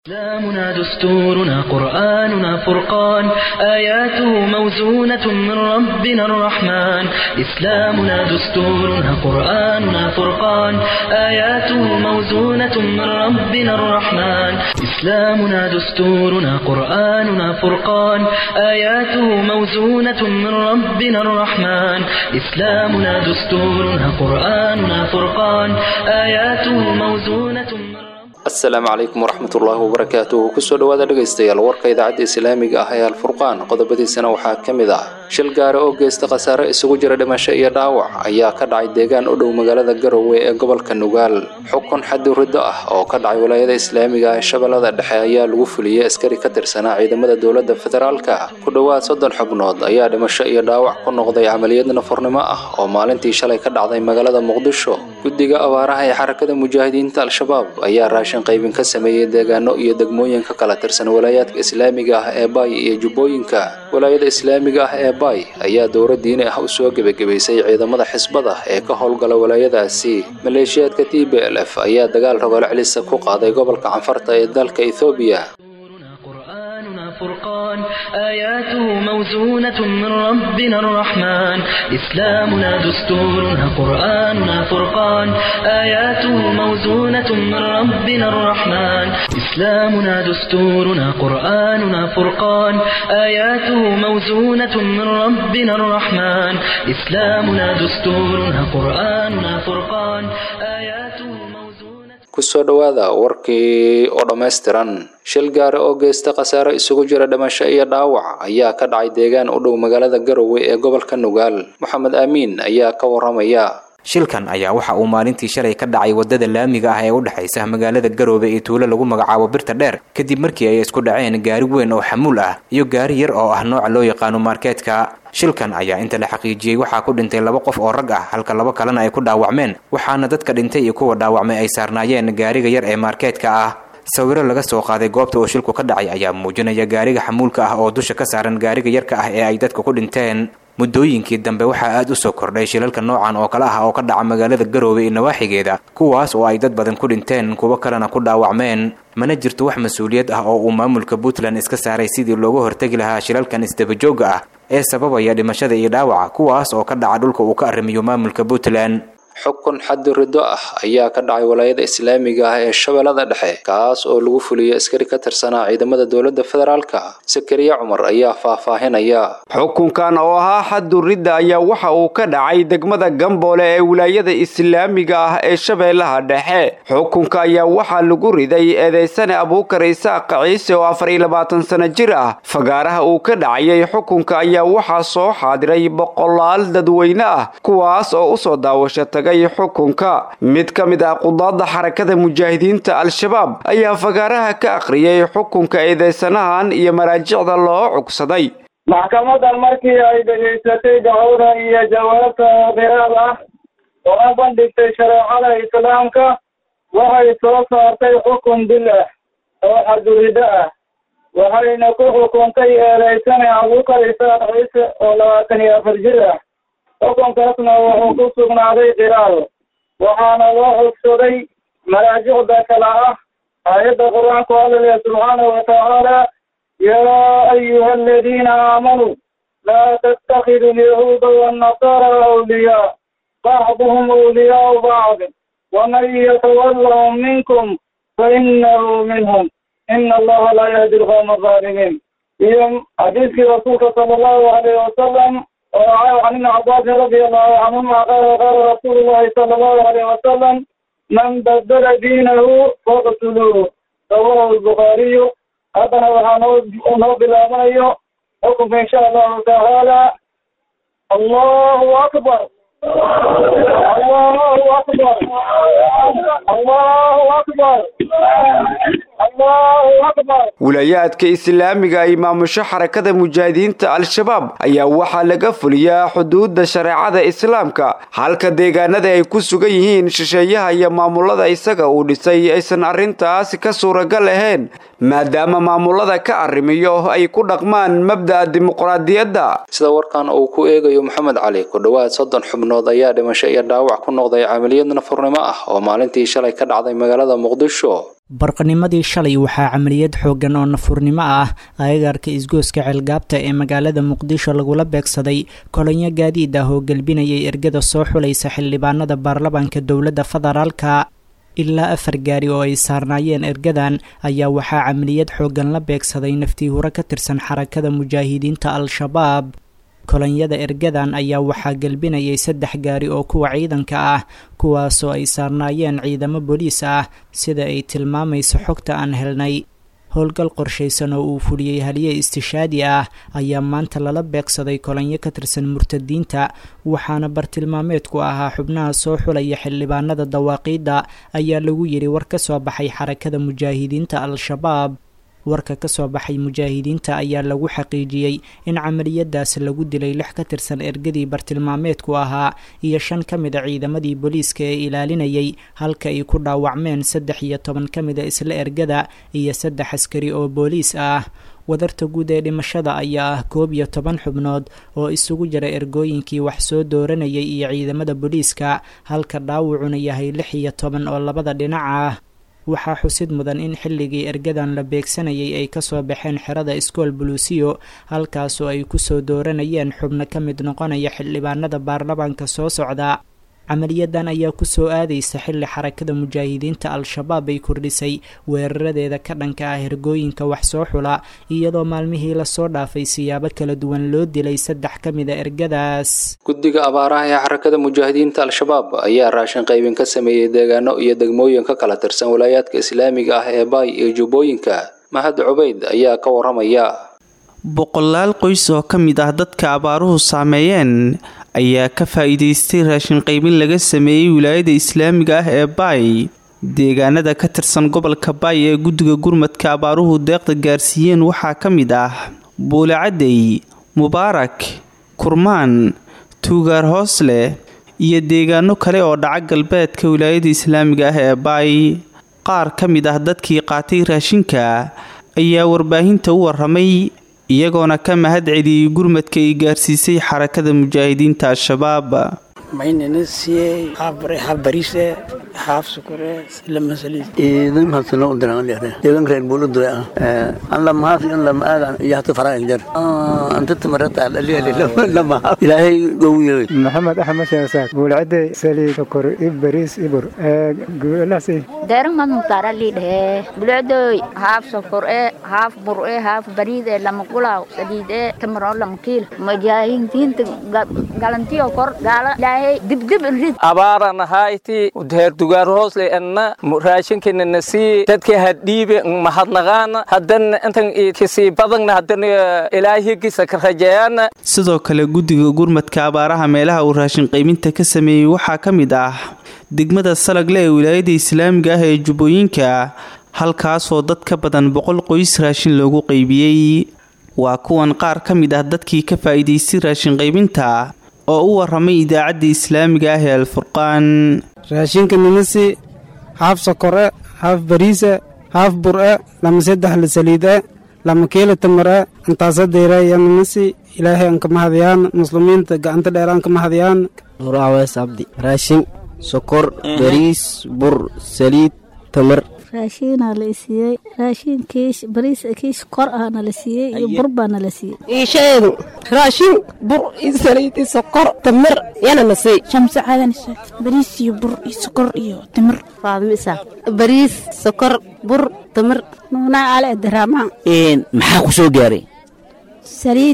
إسلامنا دستورنا قرآننا فرقان آياته موزونة من ربنا الرحمن إسلامنا دستورنا قرآننا فرقان آياته موزونة من ربنا الرحمن إسلامنا دستورنا قرآننا فرقان آياته موزونة من ربنا الرحمن إسلامنا دستورنا قرآننا فرقان آياته موزونة من asalaamu calaykum waraxmatullaahi wabarakaatuhu kusoo dhawaada dhegaystayaal warka idaacadda islaamiga ah ee alfurqaan qodobadiisana waxaa ka mid ah shil gaare oo geysta khasaare isugu jira dhimasho iyo dhaawac ayaa ka dhacay deegaan u dhow magaalada garowe ee gobolka nugaal xukun xaddi riddo ah oo ka dhacay walaayada islaamiga ah ee shabeellada dhexe ayaa lagu fuliyey askari ka tirsanaa ciidamada dowladda federaalka ku dhowaad soddon xubnood ayaa dhimasho iyo dhaawac ku noqday camaliyad nafurnimo ah oo maalintii shalay ka dhacday magaalada muqdisho guddiga abaaraha ee xarakada mujaahidiinta al-shabaab ayaa raashin qaybin ka sameeyey deegaano iyo degmooyin ka kala tirsan walaayaadka islaamiga ah ee baay iyo jubbooyinka walaayada islaamiga ah ee baay ayaa dowra diini ah u soo gebagabaysay ciidamada xisbada ee ka howlgala walaayadaasi maleeshiyaadka t b l f ayaa dagaal rogoolo celisa ku qaaday gobolka canfarta ee dalka ethoobiya فرقان آياته موزونة من ربنا الرحمن إسلامنا دستورنا قرآننا فرقان آياته موزونة من ربنا الرحمن إسلامنا دستورنا قرآننا فرقان آياته موزونة من ربنا الرحمن إسلامنا دستورنا قرآننا فرقان آياته موزونة kusoo dhowaada warkii oo dhammaystiran shil gaare oo geysta khasaare isugu jira dhimasho iyo dhaawac ayaa ka dhacay deegaan u dhow magaalada garowe ee gobolka nugaal moxamed aamiin ayaa ka waramaya shilkan ayaa waxa uu maalintii shalay ka dhacay wadada laamiga ah ee u dhexaysa magaalada garoobe iyo tuulo lagu magacaabo birta dheer kadib markii ay isku dhaceen gaari weyn oo xamuul ah iyo gaari yar oo ah nooca loo yaqaano markeetka shilkan ayaa inta la xaqiijiyey waxaa ku dhintay laba qof oo rag ah halka laba kalena ay ku dhaawacmeen waxaana dadka dhintay iyo kuwa dhaawacmay ay saarnaayeen gaariga yar ee markeetka ah sawiro laga soo qaaday goobta oo shilku ka dhacay ayaa muujinaya gaariga xamuulka ah oo dusha ka saaran gaariga yarka ah ee ay dadka ku dhinteen muddooyinkii dambe waxaa aad u soo kordhay shilalka noocan oo kale ah oo ka dhaca magaalada garoobe iyo nawaaxigeeda kuwaas oo ay dad badan ku dhinteen kuwo kalena ku dhaawacmeen mana jirto wax mas-uuliyad ah oo uu maamulka puntland iska saaray sidii looga hortegi lahaa shilalkan isdabajooga ah ee sababaya dhimashada iyo dhaawaca kuwaas oo ka dhaca dhulka uu ka arrimiyo maamulka puntland xukun xaddi riddo ah ayaa ka dhacay walaayada islaamiga ah ee shabeellada dhexe kaas oo lagu fuliyey askari ka tirsanaa ciidamada dowladda federaalka sakariya cumar ayaa faahfaahinaya xukunkan oo ahaa xaddu ridda ayaa waxa uu ka dhacay degmada gamboole ee wilaayada islaamiga ah ee shabeellaha dhexe xukunka ayaa waxaa lagu riday eedeysane abuukar isaaq ciise oo afar iyo labaatan sano jir ah fagaaraha uu ka dhacayay xukunka ayaa waxaa soo xaadiray boqolaal dadweyne ah kuwaas oo usoo daawasha tagay xukunka mid ka mid ah qudaadda xarakada mujaahidiinta al-shabaab ayaa fagaaraha ka akhriyay xukunka eedeysanahan iyo maraajicda loo cugsaday maxkamadan markii ay dhegaysatay dacwada iyo jawaabta qiraal ah oo a bandhigtay shareecada islaamka waxay soo saartay xukun bil ah oo xadurido ah waxayna ku xukuntay eedeysane abuukar isaaq ciise oo labaatan iyo afar jir ah xukunkaasna wuxuu ku sugnaaday qiraal waxaana loo xogsaday maraajicda kale ah aayadda qur-aanku hadalaya subxaanahu watacaala yaa ayuha aladiina aamanuu laa tattakidu alyahuuda waannasara awliyaa bacduhum awliyaau bacd waman yatawallahum minkum fainahu minhum ina allaha laa yahdi alqawma alظaalimiin iyo xadiiskii rasuulka sala allahu alayhi wasalam وعن ابن عباس رضي الله عنهما قال قال رسول الله صلى الله عليه وسلم من بدل دينه فاقتلوه رواه البخاري هذا هو بالأمانية حكم إن شاء الله تعالى الله أكبر الله أكبر الله أكبر wilaayaadka islaamiga ay maamusho xarakada mujaahidiinta al-shabaab ayaa waxaa laga fuliyaa xuduudda shareecada islaamka halka deegaanada ay ku sugan yihiin shisheeyaha iyo maamulada isaga uu dhisay aysan arrintaas ka suuragal ahayn maadaama maamulada ka arrimiyo ay ku dhaqmaan mabda'a dimuqraadiyadda sida warkan uu ku eegayo maxamed cali ku dhowaad soddon xubnood ayaa dhimasho iyo dhaawac ku noqday camaliyad nafurnimo ah oo maalintii shalay ka dhacday magaalada muqdisho barqanimadii shalay waxaa camaliyad xooggan oo nafurnimo ah agagaarka isgooska ceelgaabta ee magaalada muqdisho lagula beegsaday kolonyo gaadiid ah oo gelbinayay ergada soo xulaysa xildhibaanada baarlamaanka dowladda federaalka ilaa afar gaari oo ay saarnaayeen ergadan ayaa waxaa camaliyad xooggan la beegsaday naftii huro ka tirsan xarakada mujaahidiinta al-shabaab kolonyada ergadan ayaa waxaa gelbinayay saddex gaari oo kuwa ciidanka ah kuwaasoo ay saarnaayeen ciidamo booliis ah sida ay tilmaamayso xogta aan helnay howlgal qorshaysan oo uu fuliyey haliye istishaadi ah ayaa maanta lala beegsaday kolonyo ka tirsan murtadiinta waxaana bartilmaameedku ahaa xubnaha soo xulaya xildhibaanada dawaaqiidda ayaa lagu yidhi war ka soo baxay xarakada mujaahidiinta al-shabaab warka ka soo baxay mujaahidiinta ayaa lagu xaqiijiyey in camaliyadaas lagu dilay lix ka tirsan ergadii bartilmaameedku ahaa iyo shan ka mid a ciidamadii booliiska ee ilaalinayay halka ay ku dhaawacmeen saddex iyo toban ka mid a isla ergada iyo saddex askari oo booliis ah wadarta guud ee dhimashada ayaa ah koob iyo toban xubnood oo isugu jira ergooyinkii wax soo dooranayay iyo ciidamada booliiska halka dhaawacuna yahay lix iyo toban oo labada dhinac ah waxaa xusid mudan in xilligii ergadan la beegsanayay ay kasoo baxeen xerada iskool buluusiyo halkaasoo ay kusoo dooranayeen xubno ka mid noqonaya xildhibaanada baarlamaanka soo socda camaliyadan ayaa kusoo aadaysa xilli xarakada mujaahidiinta al-shabaab ay kordhisay weeraradeeda ka dhanka ah hergooyinka wax soo xula iyadoo maalmihii lasoo dhaafay siyaabo kala duwan loo dilay saddex ka mid a ergadaas guddiga abaaraha ee xarakada mujaahidiinta al-shabaab ayaa raashin qaybin ka sameeyey deegaano iyo degmooyin ka kala tirsan walaayaadka islaamiga ah ee baay iyo jubbooyinka mahad cubayd ayaa ka waramaya boqolaal qoys oo ka mid ah dadka abaaruhu saameeyeen ayaa ka faa-iideystay raashin qaybin laga sameeyey wilaayada islaamiga ah ee baay deegaanada ka tirsan gobolka baay ee guddiga gurmadka abaaruhu deeqda gaarsiiyeen waxaa ka mid ah buulacadey mubaarak kurmaan tuugaar hoosle iyo deegaano kale oo dhaca galbeedka wilaayada islaamiga ah ee baay qaar ka mid ah dadkii qaatay raashinka ayaa warbaahinta u waramay iyagoona ka mahad celiyey gurmadka ay gaarsiisay xarakada mujaahidiinta al-shabaab maynana siiyey haaf bare haaf bariise haaf sukure lama saliid idan hasano u diran leere deegan reer bulu dure ah an lama haaf an lama aadan iyo hata faraag jar anta tamarata alali lama haaf ilaahay gowiyo maxamed axmed sheesaak buulcade saliid sukor ib bariis ibur guulasi deeran mad mutaara liidhe bulcdoy haaf sokor e haaf bur e haaf bariid e lama gulaaw saliid e tamaro lama kiil mujaahidiinta galantiyo kor gaala ilaahay dibdib rid abaaran hayti deer dugaar hoosle enna raashinkina nasii dadka hadhiibe mahadnaqaana haddana intan kisii badagna haddana ilaahigisa ka rajeeyana sidoo kale guddiga gurmadka abaaraha meelaha uu raashin qaybinta ka sameeyey waxaa ka mid ah degmada salagle ee wilaayada islaamiga ah ee jubbooyinka halkaasoo dad ka badan boqol qoys raashin loogu qaybiyey waa kuwan qaar ka mid ah dadkii ka faa'iidaystay raashin qaybinta oo u waramay idaacadda islaamiga ah ee alfurqaan raashinka nimasi haaf sokore haaf bariise haaf bur-e lama saddex la saliide lama kiila tamare intaasa deyraaya nimasi ilaahay aan ka mahadiyaan muslimiinta gacanta dheer aan ka mahadiyaan nurawees abdi raashin sokor bariis bur saliid tamar raashiinaa la isiiyey raashin kiish bariis kiish kor ahna la siiyey iyo bur baana la siiyey iisheedu raashin bur iyo saliid iyo sokor tamir yana na siy shamse caadan bariis iyo bur iyo sokor iyo tamir faadimo isaa bariis sokor bur tamir nuunaa ale daraama maxaa ku soo gaaray saliid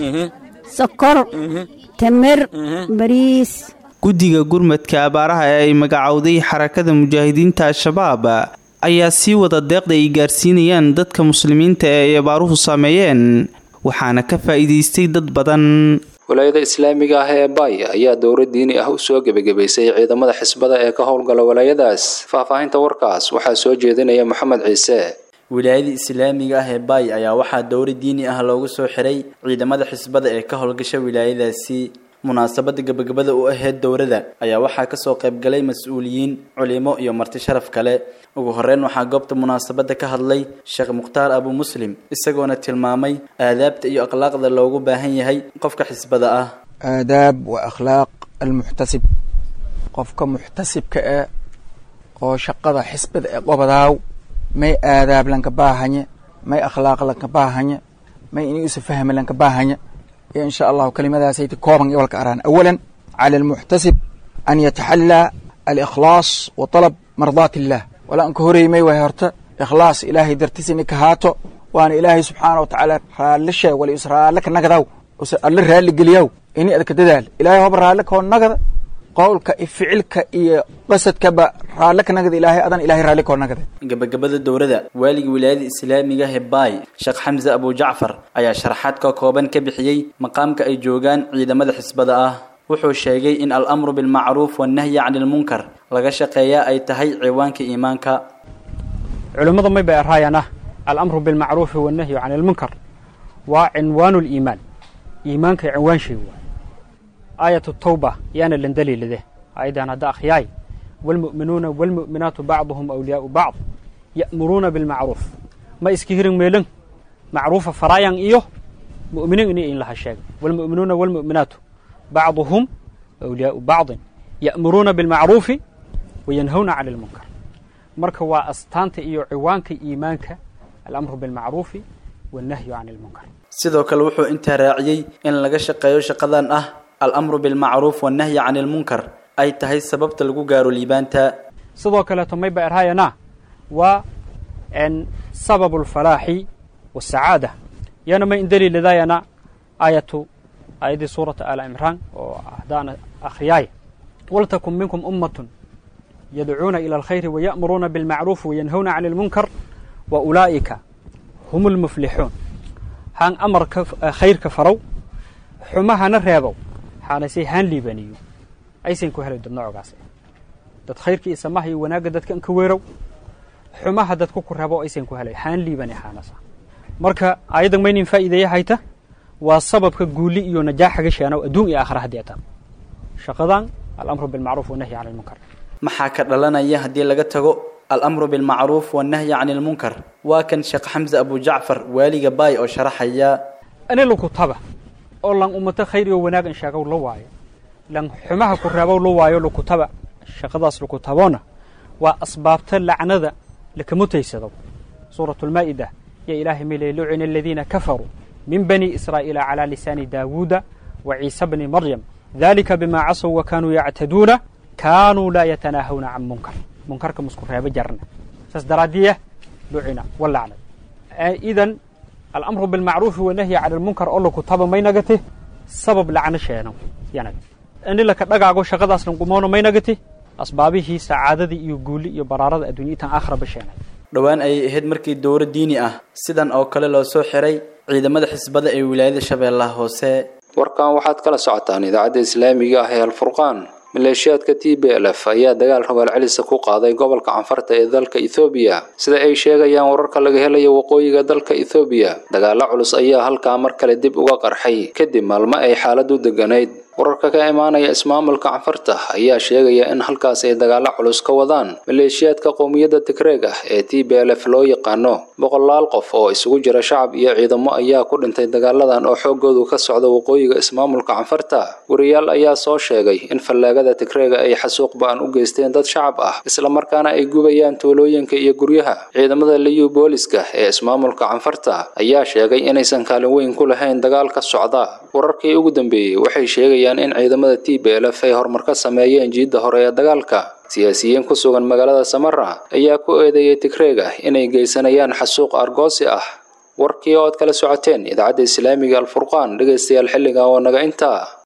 sokor tamir bariis guddiga gurmadka abaaraha ee ay magacowday xarakada mujaahidiinta al-shabaab ayaa sii wada deeqda ay gaarsiinayaan dadka muslimiinta ee ay abaaruhu saameeyeen waxaana ka faa'iidaystay dad badan walaayada islaamiga ah ee baay ayaa dowra diini ah u soo gebagabaysay ciidamada xisbada ee ka howlgala walaayadaas faahfaahinta warkaas waxaa soo jeedinaya maxamed ciise wilaayada islaamiga ah ee baay ayaa waxaa dowra diini ah loogu soo xiray ciidamada xisbada ee ka howlgasha wilaayadaasi munaasabada gabagabada u ahayd dowrada ayaa waxaa kasoo qaybgalay mas-uuliyiin culimo iyo marti sharaf kale ugu horeyn waxaa goobta munaasabada ka hadlay sheekh mukhtaar abu muslim isagoona tilmaamay aadaabta iyo akhlaaqda loogu baahan yahay qofka xisbada ah aadaab wa akhlaaq almuxtasib qofka muxtasibka ah oo shaqada xisbada ee qobadaaw may aadaab lanka baahanye may akhlaaq lanka baahanye may ini usa fahmi lanka baahanye iyo insha allahu kelimadaasayta kooban iyo walka araan awalan cala almuxtasib an yataxallaa alikhlaas wa talab mardaat illah wala anka horeymay way horta ikhlaas ilaahay dartiis ini ka haato waana ilaahay subxaana wa tacaala raalli sheeg wala is raalle ka nagadaw use alle raalli geliyaw ini adka dadaal ilaahay hoba raalle koo nagada qowlka iyo ficilka iyo qasadkaba raalle ka nagada ilaahay adan ilaahay raalli koo nagada gabagabada dowladda waaliga wilaayada islaamiga hebaay sheekh xamse abu jacfar ayaa sharaxaad ka kooban ka bixiyey maqaamka ay joogaan ciidamada xisbada ah wuxuu sheegay in al-amru bilmacruuf wannahyi cani ilmunkar laga shaqeeyaa ay tahay ciwaanka iimaanka culimmada may bay arhaayaan ah alamru bilmacruufi wannahyu cani ilmunkar waa cinwaanu liimaan iimaanka cinwaan shay waay aayatu tawba yaana lan daliilade ayadan hadda akhyaay waalmu'minuuna waalmu'minaatu bacduhum awliyaau bacd ya'muruuna bilmacruuf ma iska hirin meelan macruufa faraayan iyo mu'miniin ini in laha sheega waalmu'minuuna waalmu'minaatu bacduhum awliyaau bacdin ya'muruuna bilmacruufi wayanhawna cani ilmunkar marka waa astaanta iyo ciwaanka iimaanka alamru bilmacruufi wannahyu cani ilmunkar sidoo kale wuxuu intaa raaciyey in laga shaqeeyo shaqadan ah al-amru bilmacruuf wannahyi cani ilmunkar ay tahay sababta lagu gaaro liibaanta sidoo kaleeto may ba erhaayana waa sababu alfalaaxi wasacaada yana may indaliiladayana aayatu aayaddii suurata aala imraan oo ahdaana akhriyaaya waltakun minkum ummatun yadcuuna ila alkhayri waya'muruuna bilmacruufi wayanhawna cani ilmunkar wa ulaa'ika hum lmuflixuun haan amarka khayrka farow xumahana reebow xaanase haan liibaniyo aysan ku helay dad noocogaas dad khayrka iyo samaha iyo wanaagga dadkan ka weerow xumaha dadku ku reebo aysan ku helay haan liibani xaanasa marka ayadan maynin faa'iideeya hayta waa sababka guuli iyo najaaxaga sheenow adduun iyo aakhira haddii ataan shaqadan alamru bilmacruuf wanahyi cani ilmunkar maxaa ka dhalanaya haddii laga tago al-amru bilmacruuf wannahyi cani ilmunkar waa kan sheekh xamse abu jacfar waaliga baay oo sharaxaya ani lakutaba oo lan ummata khayr iyo wanaag in sheegow la waayo lan xumaha ku reebow la waayo lakutaba shaqadaas lakutaboona waa asbaabta lacnada lakamutaysado suuratu lmaa'ida ya ilaahay milay lucina aladiina kafaruu min bani israa'iila calaa lisaani daawuuda wa ciisa bni maryam dalika bima casow wa kaanuu yactaduuna kaanuu laa yatanaahawna can munkar munkarka musku reebo jarna saas daraadiya lucina walacnad idan alamru bilmacruufi wanahyi cani ilmunkar oo lakutaba may nagati sabab lacno sheeno yanag ini laka dhagaago shaqadaas lanqumoono may nagati asbaabihii sacaadadii iyo guuli iyo baraarada adduunya intaan aakhiraba sheenay dhowaan ayay ahayd markii dowro diini ah sidan oo kale loo soo xiray ciidamada xisbada ee wilaayada shabeellaha hoose warkan waxaad kala socotaan idaacadda islaamiga ah ee alfurqaan maleeshiyaadka t b l f ayaa dagaal rogaal celisa ku qaaday gobolka canfarta ee dalka ethoobiya sida ay sheegayaan wararka laga helayo waqooyiga dalka ethoobiya dagaalo culus ayaa halkaa mar kale dib uga qarxay kadib maalmo ay xaaladu deganayd wararka ka imaanaya ismaamulka canfarta ayaa sheegaya in halkaas ay dagaalo culus ka wadaan maleeshiyaadka qowmiyadda tigreeg ah ee t b l f loo yaqaano boqolaal qof oo isugu jira shacab iyo ciidamo ayaa ku dhintay dagaaladan oo xoogoodu ka socda waqooyiga ismaamulka canfarta wariyaal ayaa soo sheegay in fallaagada tigreega ay xasuuq ba-an u geysteen dad shacab ah islamarkaana ay gubayaan tuulooyinka iyo guryaha ciidamada liyu booliska ee ismaamulka canfarta ayaa sheegay inaysan kaalin weyn ku lahayn dagaalka socda wararkii ugu dambeeyey waxay sheegayaan in ciidamada t b l f ay horumar ka sameeyeen jiidda hore ee dagaalka siyaasiyiin ku sugan magaalada samara ayaa ku eedeeyey tigreeg ah inay geysanayaan xasuuq argoosi ah warkii oo aad kala socoteen idaacadda islaamiga alfurqaan dhegaystayaal xilligan oo naga intaa